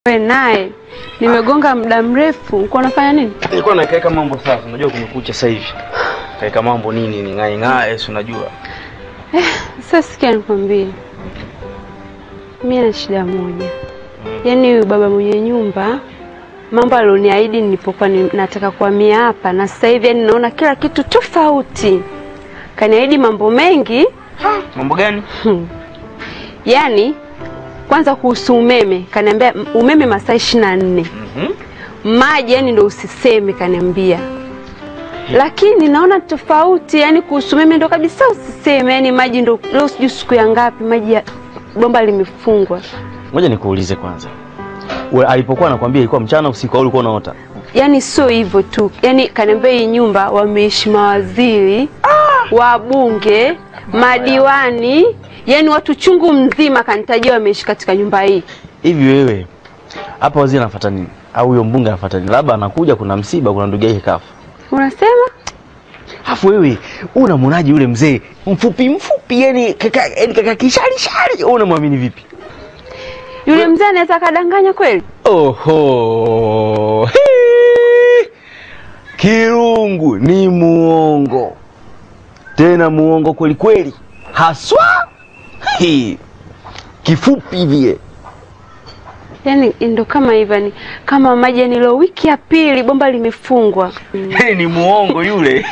We naye nimegonga muda mrefu, uko unafanya nini? Nilikuwa nakaeka mambo sasa, unajua kumekucha sasa hivi. Kaeka mambo nini ni ng'ae ng'ae, si unajua. Sasa sikia nikwambie, mimi na shida moja. Yaani huyu baba mwenye nyumba mambo alioniahidi nilipokuwa ni, nataka kuhamia hapa, na sasa hivi yani naona kila kitu tofauti. Kaniahidi mambo mengi Mambo gani? yaani kwanza kuhusu umeme, kaniambia m- umeme masaa ishirini na nne Mhm. maji yani ndo usiseme, kaniambia lakini naona tofauti, yani kuhusu umeme ndo kabisa usiseme, yani maji ndo leo sijui siku ya ngapi maji ya bomba limefungwa. Ngoja nikuulize kwanza. We, alipokuwa anakwambia ilikuwa mchana usiku au ulikuwa unaota? Yani sio hivyo tu, yani kaniambia hii nyumba wameishi mawaziri, wabunge, madiwani, yani watu chungu mzima kanitajia wameishi katika nyumba hii. Hivi wewe hapa waziri anafuata nini? Au huyo mbunge anafuata nini? Labda anakuja kuna msiba, kuna ndugu yake kafa. Unasema Alafu wewe unamwonaje yule mzee mfupi mfupi, yani kaka, yani kaka kishari shari, wewe unamwamini vipi? yule mzee anaweza akadanganya kweli? Oho, Hii! Kirungu ni muongo, tena muongo kweli kweli, haswa Hii! kifupi hivi Yani ndo kama hivyo, ni kama maji yani leo wiki ya pili bomba limefungwa. yani ni muongo yule.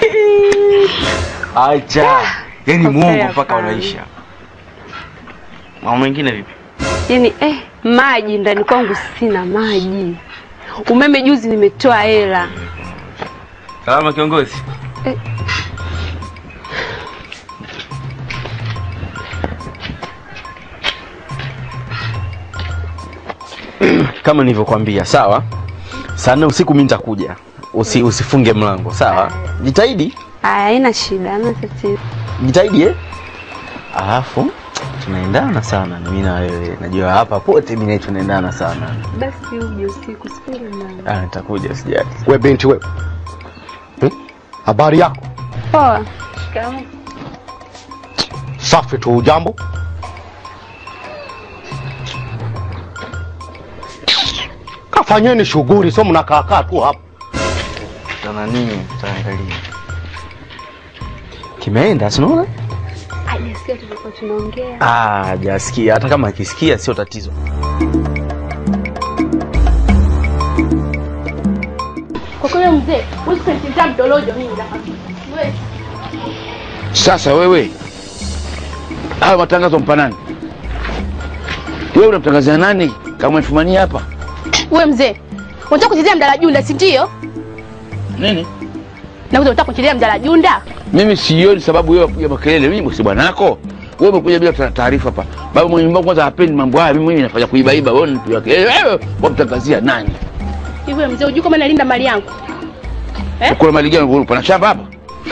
Acha, yani Kwa muongo kweli mpaka hapana. unaisha. Mambo mengine vipi? Yani eh, maji ndani kwangu sina maji. Umeme juzi nimetoa hela. Salama kiongozi. Eh. Kama nilivyokuambia, sawa. Saa nne usiku mimi nitakuja. Usi, usifunge mlango, sawa? Jitahidi, Aya, haina shida, hamna tatizo. jitahidi eh. Alafu tunaendana sana mimi na wewe. Najua hapa pote mimi na wewe tunaendana sana. Basi uje usiku, sifunge mlango. Ah, nitakuja sijali. We binti we, hmm? habari yako? Poa. Shikamoo. Safi tu, ujambo? Kafanyeni shughuli, sio mnakaakaa tu hapa. Tuna nini? Tutaangalia. Kimeenda, si unaona? Hajasikia tulikuwa tunaongea. Ah, hajasikia. Hata kama akisikia sio tatizo. Kwa kweli mzee, huwezi kunichezea mdolojo mimi nakwambia. Wewe Sasa wewe, haya matangazo mpa nani? Wewe unamtangazia nani kama umefumania hapa wewe mzee, unataka kuchezea mdala junda si ndio? nini? Na unataka kuchezea mdala junda? Mimi sioni sababu wewe kupiga makelele. Mimi bosi bwanako, wewe umekuja bila ta- taarifa hapa. Baba mwenye nyumba kwanza hapendi mambo haya. Mimi mwenyewe nafanya kuibaiba, wewe unapiga kelele. Wewe wamtangazia nani? Hivi wewe mzee, unajua kama nalinda mali yangu? Eh? Kuna mali gani? Pana shamba hapa?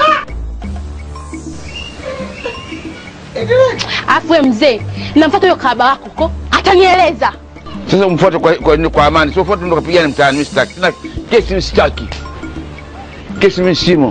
Alafu wewe mzee, namfuata huyo kahaba wako huko, atanieleza. Sasa umfuate kwa, kwa, kwa amani, sio fuate ndo kapigana mtaani. Mimi sitaki tena kesi, mimi sitaki kesi, mimi simo.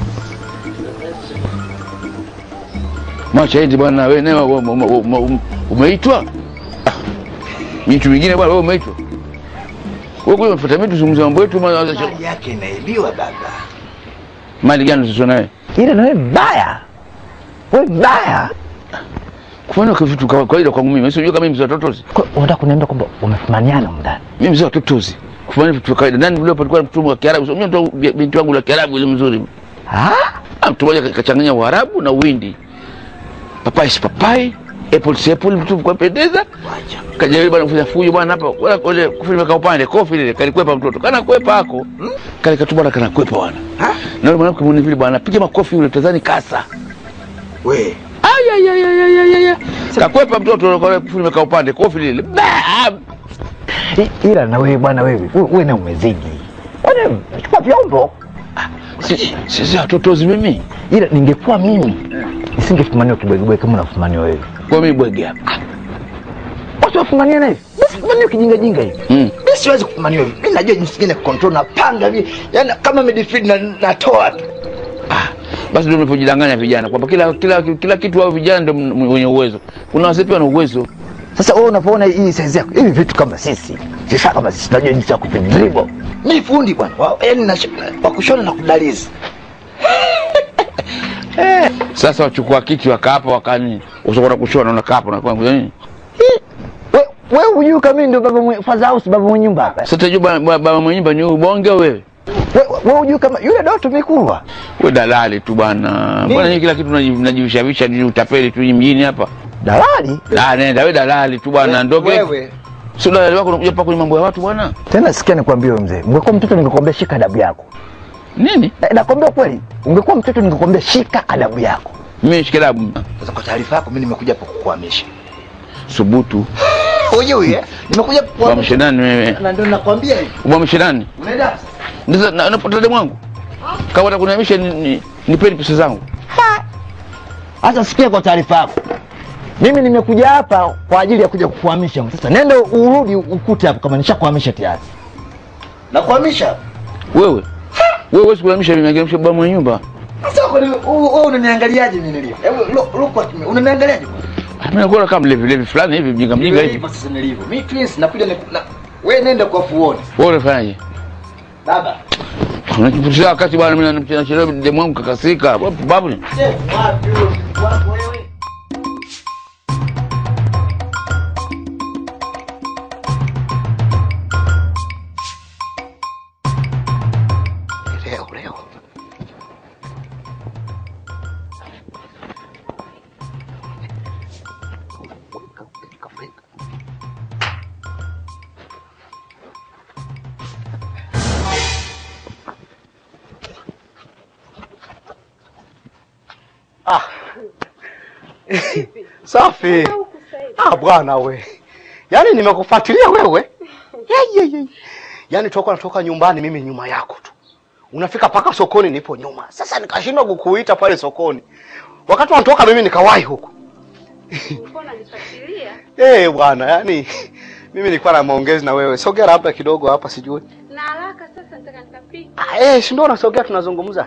Mwacha eti bwana, wewe nawe ume- ume- ume- ume- umeitwa Ah, mtu mwingine bwana, wewe umeitwa wewe kuja unafuata mimi tuzungumze mambo yetu. ma- mali yake inaibiwa baba. Mali gani sasa nawe Ila na wewe mbaya, wewe mbaya. kufanya kwa vitu kwa kawaida kwangu mimi, sio kama mimi mzee wa totozi. Kwa- Unataka kuniambia kwamba umefumaniana mndani? Mimi mzee wa totozi, kufanya vitu vya kawaida. Nani leo palikuwa mtu wa Kiarabu? Sio mimi ndo binti wangu la Kiarabu ile mzuri Ah, Ah, mtu mmoja kachanganya Uarabu na Uhindi, papai si papai, apple si apple, mtu kwa pendeza. Kajaribu bwana kufanya fujo bwana hapa, wala kule kufanya meka upande kofi lile kalikwepa mtoto kana kwepa hako kale katu bwana kana kwepa bwana, na yule mwanamke mwenye vile bwana piga makofi yule tazani kasa We, Ay, ay, ay, ay, ay, ay, ay. kakwepa mtoto kwa kufanya meka upande kofi lile Bam! i- ila na wewe bwana, wewe wewe wewe na umezidi. Wewe chukua vyombo. Si- sisi watotozi mimi Ila ningekuwa mimi nisingefumaniwa kibwegebwege kama unafumaniwa wewe. kwa mimi bwege hapa Watu wafumaniana hivi, nisifumaniwe kijinga jinga hivi. Mm. Mimi siwezi kufumaniwa hivi. Mimi najua jinsi gani ya control na panga hivi. Yaani kama midfield na natoa tu. Ah, basi ndio mnapojidanganya vijana kwamba kila kila kila kitu wao vijana ndio m- wenye uwezo. Kuna wazee pia wana uwezo. Sasa wewe unapoona hii size yako, hivi vitu kama sisi, sisi kama sisi tunajua jinsi ya kupindribo. Mimi fundi bwana, wa- yaani na wa kushona na kudalizi. Sasa wachukua kiti wakaapa wakani usokwenda kushona unakaa hapo unakuwa nini? Wewe wewe hujui kama mimi ndio baba mwenye father house, baba mwenye nyumba hapa. Sasa tajua baba baba mwenye nyumba ni ubonge wewe. Wewe wewe hujui kama yule Doto Mikulwa. We dalali tu bwana. Mbona nyinyi kila kitu mnaji- mnajivishavisha ni utapeli tu hii mjini hapa? Dalali? Da nenda we dalali tu bwana ndio Wewe. Sio dalali wako unakuja hapa kwenye mambo ya watu bwana. Tena sikia nikwambie wewe mzee, ungekuwa mtoto ningekwambia shika adabu yako. Nini? Eh, Nakwambia kweli, ungekuwa mtoto ningekwambia shika adabu yako. Mimi shikelabu. Sasa kwa taarifa yako mimi nimekuja hapa kukuhamisha. Subutu. Hujui eh? Nimekuja Kwa kukuhamisha. mshenani wewe. Na ndio nakwambia hivi. Kwa mshenani. Unaenda? Ndizo na napata demu wangu. Kama utakuniamisha ni, ni, nipeni pesa zangu. Sasa sikia kwa taarifa yako. Mimi nimekuja hapa kwa ajili ya kuja kukuhamisha. Sasa nenda urudi ukute hapo kama nishakuhamisha tayari. Na kuhamisha? Wewe. Wewe huwezi kunihamisha mimi, ningehamisha baba mwenye nyumba. Sasa kwa nini wewe unaniangaliaje mimi nilivyo? Hebu look look at me. Unaniangaliaje? Ah, Mimi nakuwa kama levi levi fulani hivi mjinga mjinga hivi. Sasa nilivyo. Mimi twins nakuja ni na wewe nenda kwa fuoni. Wewe unafanyaje? Baba. Unajipotezea wakati bwana mimi nachelewa demu wangu kakasika. Babu. Chef, wapi wewe? Wapi wewe? Leo leo. Safi. Ah, bwana we. Yaani nimekufuatilia wewe. Ye, ye, ye. Yaani toka natoka nyumbani mimi nyuma yako tu. Unafika paka sokoni nipo nyuma. Sasa nikashindwa kukuita pale sokoni. Wakati unatoka mimi nikawahi huko. Mbona nifuatilia? Eh, bwana, yaani mimi nilikuwa na maongezi na wewe. Sogea labda kidogo hapa sijui. Na haraka sasa nataka nikapike. Ah, eh, si ndio unasogea tunazungumza.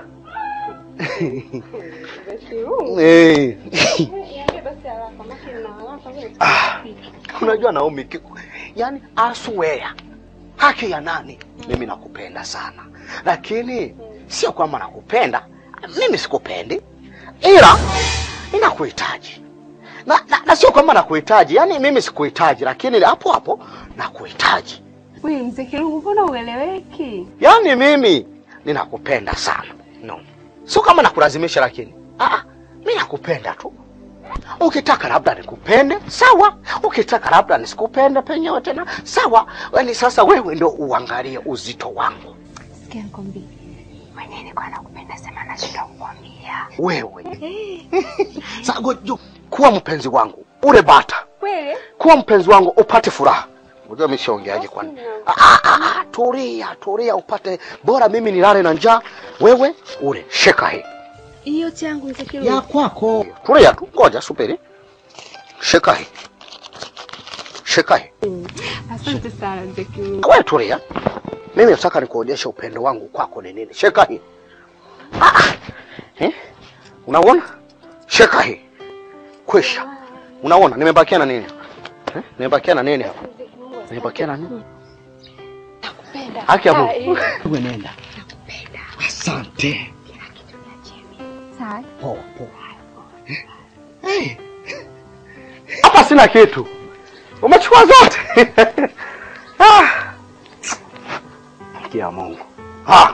Basi huu. Eh. Niambie basi haraka, maana nina haraka wewe. Ah, unajua Naomi, ki- yaani aswea haki ya nani? Mimi nakupenda sana, lakini sio kwamba nakupenda, mimi sikupendi, ila ninakuhitaji na, na, na sio kwamba nakuhitaji, yaani mimi sikuhitaji, lakini hapo hapo nakuhitaji. Wewe mzee Kirungu, mbona ueleweki? Yaani mimi ninakupenda sana, no, sio kama nakulazimisha, lakini ah, mi nakupenda tu. Ukitaka labda nikupende sawa, ukitaka labda nisikupende penyewe tena sawa. Yaani sasa wewe ndio uangalie uzito wangu Sikia nikwambie. Mwenyewe nilikuwa nakupenda sema nashinda kukwambia. wewe. Sasa gojo, kuwa mpenzi wangu ule bata, Kweli? kuwa mpenzi wangu upate furaha. Unajua mimi siongeaje kwani? Ah, ah, ah, tulia tulia, upate bora mimi nilale na njaa, wewe ule sheka hii Hiyo changu mzee Kirungu. kwako. Tulia tu, ngoja subiri. Shika hii, shika hii. Asante sana mzee Kirungu. Wewe tulia, mimi nataka nikuonyeshe upendo wangu kwako ni nini. Shika hii. Ah, ah. eh? Unaona? Shika hii. Kwisha. Unaona nimebakia na nini? Eh? Nimebakia na nini hapa? Nimebakia na nini? Nakupenda. Haki ya Ah, Mungu. eh. Wewe nenda. Asante. Sawa. Poa poa. Eh. Hapa sina kitu. Umechukua zote. ah. Haki ya Mungu. Ah.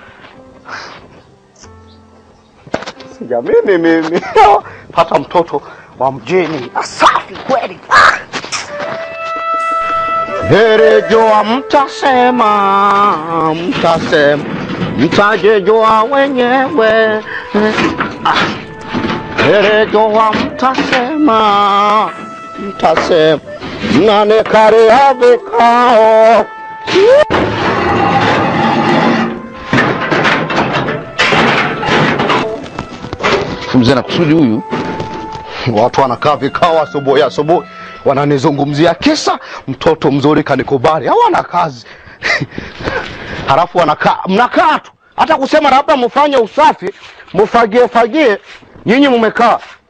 Sijamini mimi. Pata mtoto wa mjini. Asafi kweli. Ah. Herejoa mtasema, mtasema, mtajejoa wenyewe. Ah. Herejoa mtasema, mtasema, mnanekarea vikao. Mzee na kusudi huyu. Watu wanakaa vikao asubuhi asubuhi, wananizungumzia kisa mtoto mzuri kanikubali, hawana kazi halafu wanakaa mnakaa tu, hata kusema labda mfanye usafi mfagie fagie, nyinyi mmekaa